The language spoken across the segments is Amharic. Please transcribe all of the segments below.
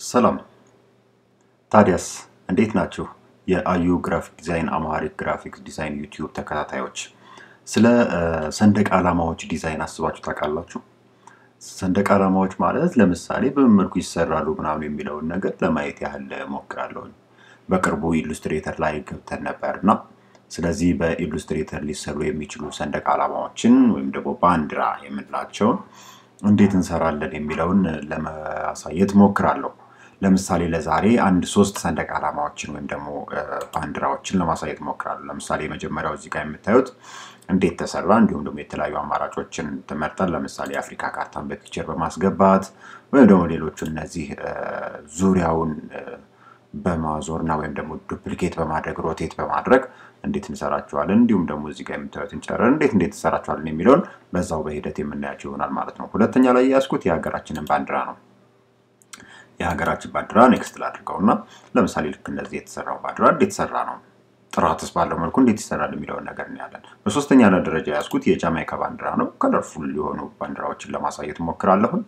ሰላም ታዲያስ እንዴት ናችሁ? የአዩ ግራፊክ ዲዛይን አማሪክ ግራፊክስ ዲዛይን ዩቲዩብ ተከታታዮች ስለ ሰንደቅ ዓላማዎች ዲዛይን አስባችሁ ታውቃላችሁ? ሰንደቅ ዓላማዎች ማለት ለምሳሌ በምን መልኩ ይሰራሉ ምናምን የሚለውን ነገር ለማየት ያህል ሞክራለሁኝ። በቅርቡ ኢሉስትሬተር ላይ ገብተን ነበር እና ስለዚህ በኢሉስትሬተር ሊሰሩ የሚችሉ ሰንደቅ ዓላማዎችን ወይም ደግሞ ባንዲራ የምንላቸውን እንዴት እንሰራለን የሚለውን ለማሳየት ሞክራለሁ። ለምሳሌ ለዛሬ አንድ ሶስት ሰንደቅ ዓላማዎችን ወይም ደግሞ ባንዲራዎችን ለማሳየት ሞክራለሁ። ለምሳሌ የመጀመሪያው እዚህ ጋር የምታዩት እንዴት ተሰራ እንዲሁም ደግሞ የተለያዩ አማራጮችን ትመርጠን ለምሳሌ የአፍሪካ ካርታን በፒክቸር በማስገባት ወይም ደግሞ ሌሎቹ እነዚህ ዙሪያውን በማዞር እና ወይም ደግሞ ዱፕሊኬት በማድረግ ሮቴት በማድረግ እንዴት እንሰራቸዋለን እንዲሁም ደግሞ እዚህ ጋር የምታዩትን ጨረር እንዴት እንዴት እንሰራቸዋለን የሚለውን በዛው በሂደት የምናያቸው ይሆናል ማለት ነው። ሁለተኛ ላይ ያዝኩት የሀገራችንን ባንዲራ ነው። የሀገራችን ባንዲራ ኔክስት ላድርገው እና ለምሳሌ ልክ እንደዚህ የተሰራው ባንዲራ እንዴት ሰራ ነው ጥራትስ ባለው መልኩ እንዴት ይሰራል የሚለውን ነገር እናያለን። በሶስተኛ ደረጃ ያዝኩት የጃማይካ ባንዲራ ነው። ከለርፉል የሆኑ ባንዲራዎችን ለማሳየት ሞክራለሁን።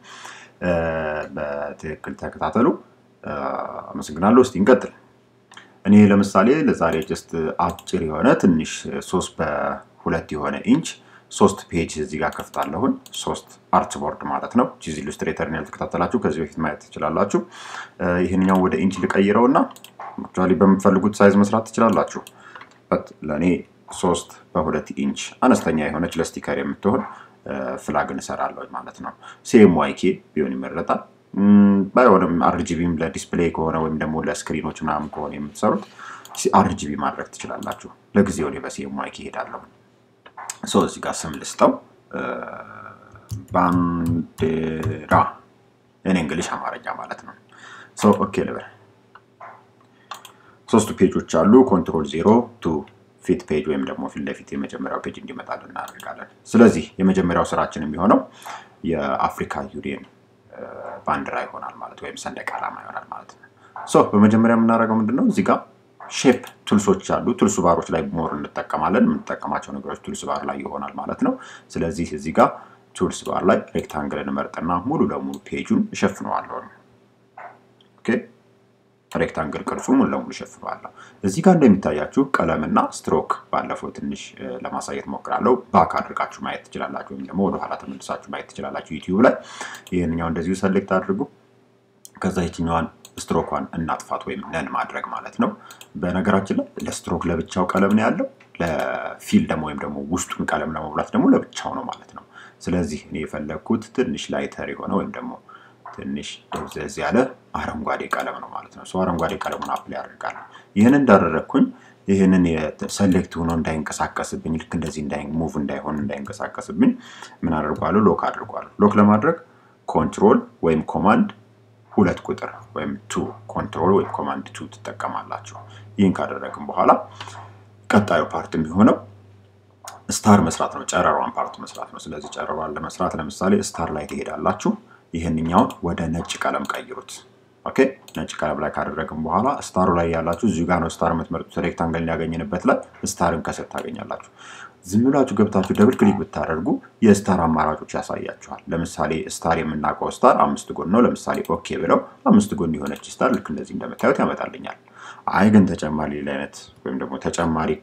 በትክክል ተከታተሉ። አመሰግናለሁ። እስቲ እንቀጥል። እኔ ለምሳሌ ለዛሬ ጀስት አጭር የሆነ ትንሽ ሶስት በሁለት የሆነ ኢንች ሶስት ፔጅ እዚህ ጋር ከፍታለሁን። ሶስት አርት ቦርድ ማለት ነው። ቺዝ ኢሉስትሬተርን ያልተከታተላችሁ ከዚህ በፊት ማየት ትችላላችሁ። ይህንኛው ወደ ኢንች ልቀይረው እና አክቹዋሊ በምትፈልጉት ሳይዝ መስራት ትችላላችሁ። በት ለእኔ ሶስት በሁለት ኢንች አነስተኛ የሆነች ለስቲከር የምትሆን ፍላግን እሰራለሁ ማለት ነው። ሴም ዋይኬ ቢሆን ይመረጣል። ባይሆንም አርጂቢም ለዲስፕሌይ ከሆነ ወይም ደግሞ ለስክሪኖች ምናምን ከሆነ የምትሰሩት አርጂቢ ማድረግ ትችላላችሁ። ለጊዜው እኔ በሴም ዋይኬ እሄዳለሁ። ሶ እዚህ ጋር ስም ልስጠው ባንዲራ እኔ እንግሊሽ አማርኛ ማለት ነው። ሶ ኦኬ ልበል። ሶስቱ ፔጆች አሉ። ኮንትሮል ዜሮ ቱ ፊት ፔጅ ወይም ደግሞ ፊት ለፊት የመጀመሪያው ፔጅ እንዲመጣልን እናደርጋለን። ስለዚህ የመጀመሪያው ስራችን የሚሆነው የአፍሪካ ዩኒየን ባንዲራ ይሆናል ማለት ወይም ሰንደቅ ዓላማ ይሆናል ማለት ነው። ሶ በመጀመሪያ የምናደርገው ምንድነው እዚህ ጋር ሼፕ ቱልሶች አሉ። ቱልስ ባሮች ላይ ሞር እንጠቀማለን። የምንጠቀማቸው ነገሮች ቱልስ ባር ላይ ይሆናል ማለት ነው። ስለዚህ እዚህ ጋር ቱልስ ባር ላይ ሬክታንግል እንመርጥና ሙሉ ለሙሉ ፔጁን እሸፍነዋለሁ። ኦኬ ሬክታንግል ቅርጹ ሙሉ ለሙሉ እሸፍነዋለሁ። እዚህ ጋር እንደሚታያችሁ ቀለምና ስትሮክ ባለፈው ትንሽ ለማሳየት ሞክራለሁ። ባክ አድርጋችሁ ማየት ትችላላችሁ፣ ወይም ደግሞ ወደኋላ ተመልሳችሁ ማየት ትችላላችሁ ዩቲዩብ ላይ። ይህንኛው እንደዚሁ ሰሌክት አድርጉ። ከዛ የትኛዋን ስትሮኳን እናጥፋት ወይም ነን ማድረግ ማለት ነው። በነገራችን ላይ ለስትሮክ ለብቻው ቀለም ነው ያለው፣ ለፊል ደግሞ ወይም ደግሞ ውስጡን ቀለም ለመሙላት ደግሞ ለብቻው ነው ማለት ነው። ስለዚህ እኔ የፈለግኩት ትንሽ ላይተር የሆነ ወይም ደግሞ ትንሽ ደብዘዝ ያለ አረንጓዴ ቀለም ነው ማለት ነው። አረንጓዴ ቀለሙን አፕላይ አድርጋለሁ። ይህን እንዳደረግኩኝ ይህንን ሰሌክት ሆኖ እንዳይንቀሳቀስብኝ ልክ እንደዚህ ሙቭ እንዳይሆን እንዳይንቀሳቀስብኝ ምን አድርጓለሁ? ሎክ አድርጓለሁ። ሎክ ለማድረግ ኮንትሮል ወይም ኮማንድ ሁለት ቁጥር ወይም ቱ ኮንትሮል ወይም ኮማንድ ቱ ትጠቀማላችሁ። ይህን ካደረግን በኋላ ቀጣዩ ፓርት የሚሆነው ስታር መስራት ነው። ጨረሯን ፓርት መስራት ነው። ስለዚህ ጨረሯን ለመስራት ለምሳሌ ስታር ላይ ትሄዳላችሁ። ይህንኛውን ወደ ነጭ ቀለም ቀይሩት። ኦኬ ነጭ ቀለም ላይ ካደረግን በኋላ ስታሩ ላይ ያላችሁ እዚሁ ጋር ነው ስታር የምትመርጡት። ሬክታንግል ያገኘንበት ላይ ስታርን ከስር ታገኛላችሁ። ዝም ብላችሁ ገብታችሁ ደብል ክሊክ ብታደርጉ የስታር አማራጮች ያሳያችኋል። ለምሳሌ ስታር የምናውቀው ስታር አምስት ጎን ነው። ለምሳሌ ኦኬ ብለው አምስት ጎን የሆነች ስታር ልክ እንደዚህ እንደምታዩት ያመጣልኛል። አይ ግን ተጨማሪ ሌላ አይነት ወይም ደግሞ ተጨማሪ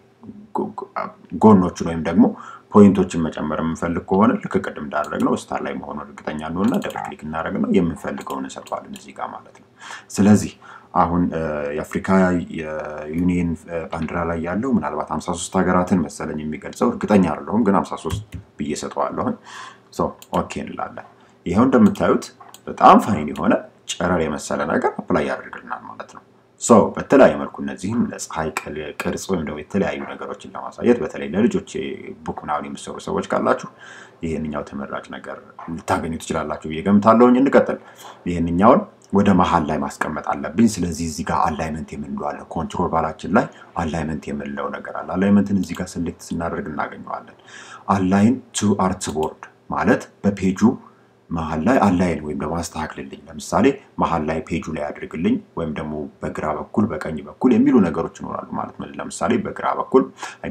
ጎኖችን ወይም ደግሞ ፖይንቶችን መጨመር የምንፈልግ ከሆነ ልክ ቅድም እንዳደረግነው ስታር ላይ መሆኑ እርግጠኛ እንሆንና ደብል ክሊክ እናደርግና የምንፈልገውን እንሰጠዋለን እዚህ ጋር ማለት ነው። ስለዚህ አሁን የአፍሪካ ዩኒየን ባንዲራ ላይ ያለው ምናልባት 53 ሀገራትን መሰለኝ የሚገልጸው እርግጠኛ አይደለሁም፣ ግን 53 ብዬ ሰጠዋለሁን። ኦኬ እንላለን። ይኸው እንደምታዩት በጣም ፋይን የሆነ ጨረር የመሰለ ነገር አፕላይ ያደርግልናል ማለት ነው። ሰው በተለያየ መልኩ እነዚህም ለፀሐይ ቅርጽ ወይም ደግሞ የተለያዩ ነገሮችን ለማሳየት በተለይ ለልጆች ቡክ ምናምን የምትሰሩ ሰዎች ካላችሁ ይህንኛው ተመራጭ ነገር ልታገኙ ትችላላችሁ ብዬ ገምታለሁኝ። እንቀጥል። ይህንኛውን ወደ መሀል ላይ ማስቀመጥ አለብኝ። ስለዚህ እዚህ ጋር አላይመንት የምንለው አለ። ኮንትሮል ባላችን ላይ አላይመንት የምንለው ነገር አለ። አላይመንትን እዚህ ጋር ሴሌክት ስናደርግ እናገኘዋለን። አላይን ቱ አርት ቦርድ ማለት በፔጁ መሀል ላይ አላይን ወይም ደግሞ አስተካክልልኝ። ለምሳሌ መሀል ላይ ፔጁ ላይ አድርግልኝ ወይም ደግሞ በግራ በኩል በቀኝ በኩል የሚሉ ነገሮች ይኖራሉ ማለት ነው። ለምሳሌ በግራ በኩል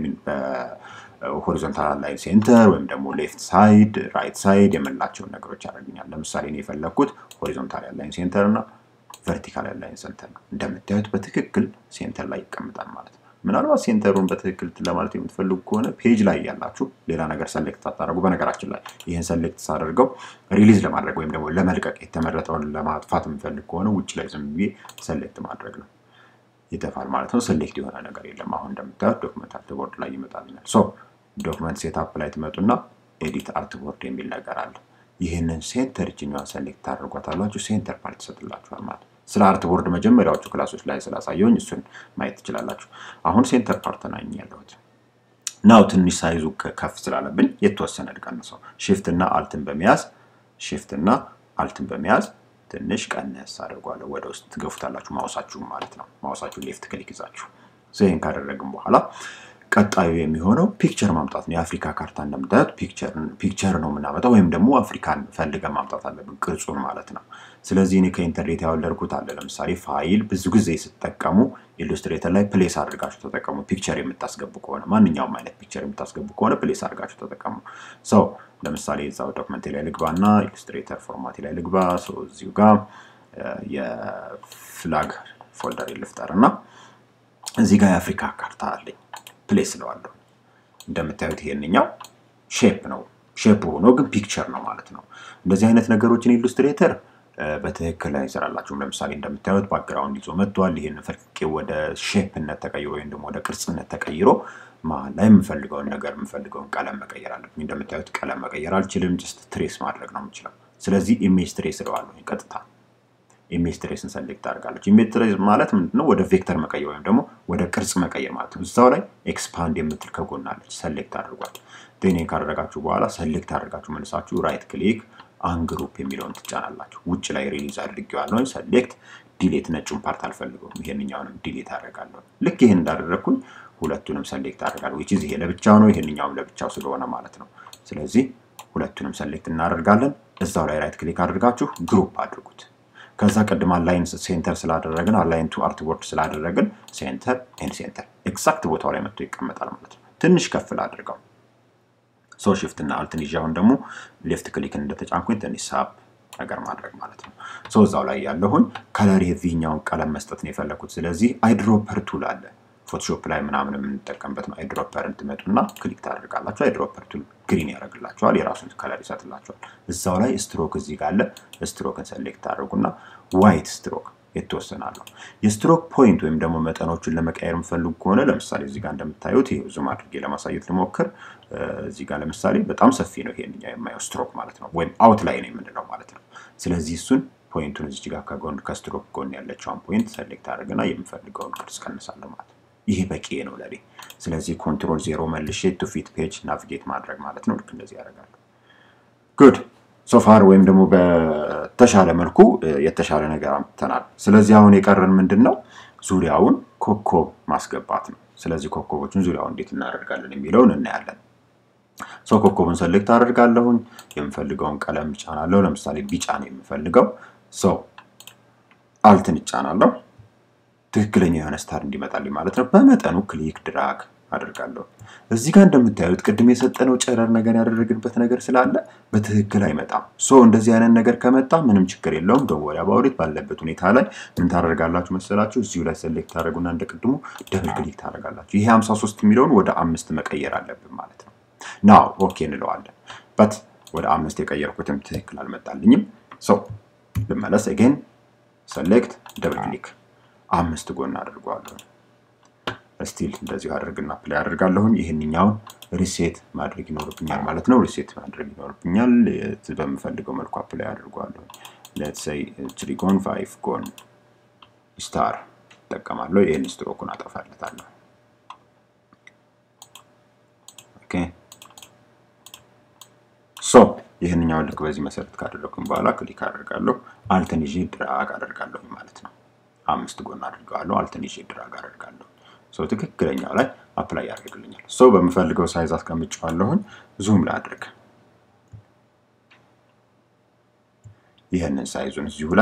ሆሪዞንታል አላይን ሴንተር ወይም ደግሞ ሌፍት ሳይድ ራይት ሳይድ የምንላቸውን ነገሮች ያደርግኛል። ለምሳሌ እኔ የፈለግኩት ሆሪዞንታል አላይን ሴንተር እና ቨርቲካል አላይን ሴንተር ነው። እንደምታዩት በትክክል ሴንተር ላይ ይቀምጣል ማለት ነው። ምናልባት ሴንተሩን በትክክል ለማለት የምትፈልጉ ከሆነ ፔጅ ላይ ያላችሁ ሌላ ነገር ሰሌክት ሳታደርጉ፣ በነገራችን ላይ ይህን ሰሌክት ሳደርገው ሪሊዝ ለማድረግ ወይም ደግሞ ለመልቀቅ የተመረጠውን ለማጥፋት የምፈልግ ከሆነ ውጭ ላይ ዝም ብዬ ሰሌክት ማድረግ ነው። ይጠፋል ማለት ነው። ሰሌክት የሆነ ነገር የለም። አሁን እንደምታዩት ዶክመንት አርትቦርድ ላይ ይመጣልኛል። ሶ ዶክመንት ሴትአፕ ላይ ትመጡና ኤዲት አርትቦርድ የሚል ነገር አለ። ይህንን ሴንተር እችኛዋን ሰሌክት ታደርጓታላችሁ። ሴንተር ፓርት ይሰጥላችኋል ማለት ነው። ስለ አርትቦርድ መጀመሪያዎቹ ክላሶች ላይ ስላሳየውኝ እሱን ማየት ትችላላችሁ። አሁን ሴንተር ፓርት ናኝ ያለሁት ናው ትንሽ ሳይዙ ከፍ ስላለብኝ የተወሰነ ልቀንሰው። ሽፍት እና አልትን በመያዝ ሽፍት እና አልትን በመያዝ ትንሽ ቀነስ አድርጓለሁ። ወደ ውስጥ ትገፉታላችሁ ማውሳችሁ ማለት ነው። ማውሳችሁ ሌፍት ክሊክ ይዛችሁ ይህን ካደረግን በኋላ ቀጣዩ የሚሆነው ፒክቸር ማምጣት ነው። የአፍሪካ ካርታ እንደምታዩት ፒክቸር ነው የምናመጣው፣ ወይም ደግሞ አፍሪካን ፈልገን ማምጣት አለብን ቅርጹን ማለት ነው። ስለዚህ እኔ ከኢንተርኔት ያወለድኩት አለ። ለምሳሌ ፋይል ብዙ ጊዜ ስትጠቀሙ ኢሉስትሬተር ላይ ፕሌስ አድርጋችሁ ተጠቀሙ። ፒክቸር የምታስገቡ ከሆነ ማንኛውም አይነት ፒክቸር የምታስገቡ ከሆነ ፕሌስ አድርጋችሁ ተጠቀሙ። ሰው ለምሳሌ እዛው ዶክመንቴ ላይ ልግባና ኢሉስትሬተር ፎርማቴ ላይ ልግባ። እዚሁ ጋር የፍላግ ፎልደር ልፍጠር እና እዚህ ጋር የአፍሪካ ካርታ አለኝ ፕሌስ ስለዋለሁ። እንደምታዩት ይሄንኛው ሼፕ ነው። ሼፕ ሆኖ ግን ፒክቸር ነው ማለት ነው። እንደዚህ አይነት ነገሮችን ኢሉስትሬተር በትክክል አይሰራላችሁም። ለምሳሌ እንደምታዩት ባክግራውንድ ይዞ መጥቷል። ይህን ፈልቄ ወደ ሼፕነት ተቀይሮ ወይም ደግሞ ወደ ቅርጽነት ተቀይሮ መሀል ላይ የምፈልገውን ነገር የምፈልገውን ቀለም መቀየር አለብኝ። እንደምታዩት ቀለም መቀየር አልችልም። ጀስት ትሬስ ማድረግ ነው የምችለው። ስለዚህ ኢሜጅ ትሬስ እለዋለሁ ቀጥታ ኢሜጅ ትሬስን ሰሌክት አድርጋለች። ኢሜጅ ትሬስ ማለት ምንድነው? ወደ ቬክተር መቀየር ወይም ደግሞ ወደ ቅርጽ መቀየር ማለት ነው። እዛው ላይ ኤክስፓንድ የምትል ከጎናለች ሰሌክት አድርጓል። ቴኔ ካደረጋችሁ በኋላ ሰሌክት አድርጋችሁ መልሳችሁ ራይት ክሊክ አንግሩፕ የሚለውን ትጫናላችሁ። ውጭ ላይ ሪሊዝ አድርጌዋለሁ። ሰሌክት ዲሌት፣ ነጩን ፓርት አልፈልገውም። ይሄንኛውንም ዲሌት አደርጋለሁ። ልክ ይህን እንዳደረግኩኝ ሁለቱንም ሰሌክት አደርጋለሁ። ዊች ይሄ ለብቻው ነው፣ ይሄንኛውም ለብቻው ስለሆነ ማለት ነው። ስለዚህ ሁለቱንም ሰሌክት እናደርጋለን። እዛው ላይ ራይት ክሊክ አድርጋችሁ ግሩፕ አድርጉት። ከዛ ቅድም አላይን ሴንተር ስላደረግን አላይን ቱ አርትቦርድ ስላደረግን ሴንተር ኤንድ ሴንተር ኤግዛክት ቦታው ላይ መጥቶ ይቀመጣል ማለት ነው። ትንሽ ከፍል አድርገው ሶ ሽፍት እና አልትን ይዤ አሁን ደግሞ ሌፍት ክሊክን እንደተጫንኩኝ ትንሽ ሳብ ነገር ማድረግ ማለት ነው። ሶ እዛው ላይ ያለሁኝ ከለር የዚህኛውን ቀለም መስጠት ነው የፈለኩት። ስለዚህ አይድሮፐር ቱል አለ ፎቶሾፕ ላይ ምናምን የምንጠቀምበት ነው። አይድሮፐርን ትመጡና ክሊክ ታደርጋላችሁ። አይድሮፐር ቱል ግሪን ያደርግላችኋል፣ የራሱን ከለር ይሰጥላችኋል። እዛው ላይ ስትሮክ እዚህ ጋር አለ። ስትሮክን ሰሌክት ታደርጉና ዋይት ስትሮክ የተወሰናለሁ። የስትሮክ ፖይንት ወይም ደግሞ መጠኖቹን ለመቀየር የምፈልጉ ከሆነ ለምሳሌ እዚህ ጋር እንደምታዩት ይሄ ዙም አድርጌ ለማሳየት ልሞክር። እዚህ ጋር ለምሳሌ በጣም ሰፊ ነው ይሄንኛ የማየው ስትሮክ ማለት ነው፣ ወይም አውት ላይ ነው የምንለው ማለት ነው። ስለዚህ እሱን ፖይንቱን እዚህ ጋር ከጎን ከስትሮክ ጎን ያለችውን ፖይንት ሰሌክት አድርግና የምፈልገውን ቅርጽ ቀንሳለሁ ማለት ነው። ይሄ በቂ ነው ለኔ። ስለዚህ ኮንትሮል ዜሮ መልሼ ቱ ፊት ፔጅ ናቪጌት ማድረግ ማለት ነው። ልክ እንደዚህ ያደርጋለሁ። ጉድ ሶፋር ወይም ደግሞ በተሻለ መልኩ የተሻለ ነገር አምጥተናል። ስለዚህ አሁን የቀረን ምንድን ነው? ዙሪያውን ኮከብ ማስገባት ነው። ስለዚህ ኮከቦችን ዙሪያውን እንዴት እናደርጋለን የሚለውን እናያለን። ሰው ኮከቡን ሰሌክት አደርጋለሁኝ። የምፈልገውን ቀለም እጫናለሁ። ለምሳሌ ቢጫ ነው የምፈልገው። ሰው አልትን እጫናለሁ። ትክክለኛ የሆነ ስታር እንዲመጣልኝ ማለት ነው። በመጠኑ ክሊክ ድራግ አድርጋለሁ። እዚህ ጋር እንደምታዩት ቅድም የሰጠነው ጨረር ነገር ያደረግንበት ነገር ስላለ በትክክል አይመጣም። ሶ እንደዚህ አይነት ነገር ከመጣ ምንም ችግር የለውም። ደወያ ባውሪት ባለበት ሁኔታ ላይ ምን ታደርጋላችሁ መሰላችሁ? እዚሁ ላይ ሰሌክት ታደረጉና እንደ ቅድሙ ደብል ክሊክ ታደርጋላችሁ። ይሄ 53 የሚለውን ወደ አምስት መቀየር አለብን ማለት ነው። ናው ኦኬ እንለዋለን። በት ወደ አምስት የቀየርኩትም ትክክል አልመጣልኝም። ሰው ልመለስ። አጌን ሰሌክት ደብል ክሊክ አምስት ጎን አድርገዋለሁ። ስቲል እንደዚሁ አድርግና ፕላይ አድርጋለሁኝ። ይህንኛውን ሪሴት ማድረግ ይኖርብኛል ማለት ነው። ሪሴት ማድረግ ይኖርብኛል። በምፈልገው መልኩ አፕላይ አድርገዋለሁ። ሌትስ ሴይ ትሪ ጎን ፋይቭ ጎን ስታር እጠቀማለሁ። ይህን ስትሮኩን አጠፋለታለሁ። ኦኬ ሶ ይህንኛውን ልክ በዚህ መሰረት ካደረግኩኝ በኋላ ክሊክ አደርጋለሁ። አልትን ይዤ ድራግ አደርጋለሁ ማለት ነው። አምስት ጎን አድርገዋለሁ። አልትን ይዤ ድራግ አደርጋለሁ። ሰው ትክክለኛው ላይ አፕላይ ያደርግልኛል። ሰው በምፈልገው ሳይዝ አስቀምጨዋለሁኝ። ዙም ላድርግ። ይህንን ሳይዙን እዚሁ ላይ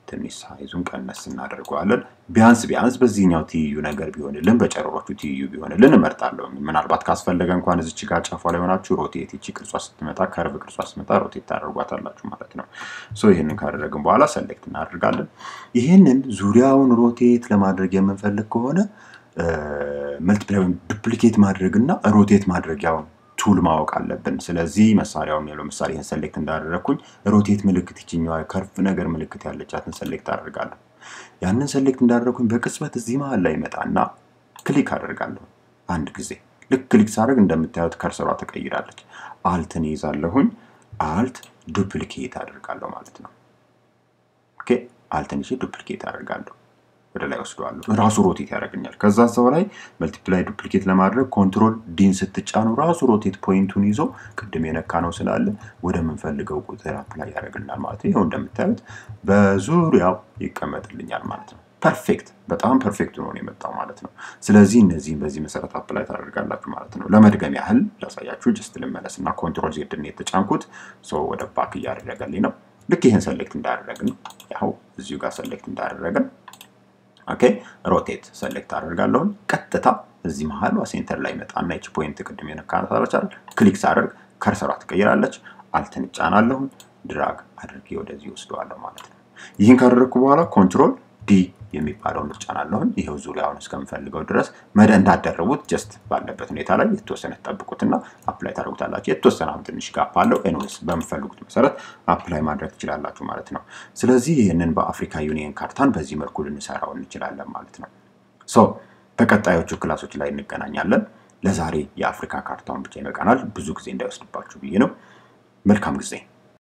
ትንሽ ሳይዙን ቀነስ እናደርገዋለን። ቢያንስ ቢያንስ በዚህኛው ትይዩ ነገር ቢሆንልን በጨረሮቹ ትይዩ ቢሆንልን እመርጣለሁ። ምናልባት ካስፈለገ እንኳን እዚች ጋር ጫፏ ላይ ሆናችሁ ሮቴት ይቺ ቅርጿ ስትመጣ ከርቭ ቅርጿ ስትመጣ ሮቴት ታደርጓታላችሁ ማለት ነው። ሶ ይህንን ካደረግን በኋላ ሰሌክት እናደርጋለን። ይህንን ዙሪያውን ሮቴት ለማድረግ የምንፈልግ ከሆነ መልቲፕላይ ወይም ዱፕሊኬት ማድረግ እና ሮቴት ማድረጊያውን ቱል ማወቅ አለብን። ስለዚህ መሳሪያውን ያለው ምሳሌ ይህን ሰሌክት እንዳደረግኩኝ ሮቴት ምልክት ይችኛዋ ከርፍ ነገር ምልክት ያለቻትን ሰሌክት አደርጋለሁ። ያንን ሰሌክት እንዳደረግኩኝ በቅጽበት እዚህ መሀል ላይ ይመጣና ክሊክ አደርጋለሁ አንድ ጊዜ። ልክ ክሊክ ሳደርግ እንደምታዩት ከርሰሯ ተቀይራለች። አልትን ይዛለሁኝ። አልት ዱፕሊኬት አደርጋለሁ ማለት ነው። ኦኬ አልትን ይዤ ዱፕሊኬት አደርጋለሁ ወደ ላይ ወስደዋለሁ። ራሱ ሮቴት ያደርግኛል። ከዛ ሰው ላይ መልቲፕላይ ዱፕሊኬት ለማድረግ ኮንትሮል ዲን ስትጫኑ ራሱ ሮቴት ፖይንቱን ይዞ ቅድም የነካ ነው ስላለ ወደምንፈልገው ቁጥር አፕላይ ያደርግልናል ማለት ነው። ይኸው እንደምታዩት በዙሪያው ይቀመጥልኛል ማለት ነው። ፐርፌክት፣ በጣም ፐርፌክት ነው የመጣው ማለት ነው። ስለዚህ እነዚህም በዚህ መሰረት አፕላይ ታደርጋላችሁ ማለት ነው። ለመድገም ያህል ላሳያችሁ፣ ጀስት ልመለስ እና ኮንትሮል ዜድን የተጫንኩት ሰው ወደ ባክ እያደረገልኝ ነው። ልክ ይህን ሰሌክት እንዳደረግን ያው እዚሁ ጋር ሰሌክት እንዳደረግን ኦኬ ሮቴት ሰሌክት አደርጋለሁኝ። ቀጥታ እዚህ መሀል ሴንተር ላይ መጣና ይቺ ፖይንት ቅድም የነካናት አለቻል ክሊክ ሳደርግ ከርሰሯ ትቀይራለች። አልትን እጫናለሁኝ ድራግ አድርጌ ወደዚህ ወስደዋለሁ ማለት ነው። ይህን ካደረግኩ በኋላ ኮንትሮል ዲ የሚባለውን እጫናለሁኝ። ይሄው ዙሪያውን እስከምፈልገው ድረስ መደ እንዳደረቡት ጀስት ባለበት ሁኔታ ላይ የተወሰነ ትጠብቁትና አፕላይ ታደርጉታላችሁ። የተወሰነ አሁን ትንሽ ጋፕ አለው። ኤንዌስ በምፈልጉት መሰረት አፕላይ ማድረግ ትችላላችሁ ማለት ነው። ስለዚህ ይህንን በአፍሪካ ዩኒየን ካርታን በዚህ መልኩ ልንሰራው እንችላለን ማለት ነው። ሶ በቀጣዮቹ ክላሶች ላይ እንገናኛለን። ለዛሬ የአፍሪካ ካርታውን ብቻ ይበቃናል። ብዙ ጊዜ እንዳይወስድባችሁ ብዬ ነው። መልካም ጊዜ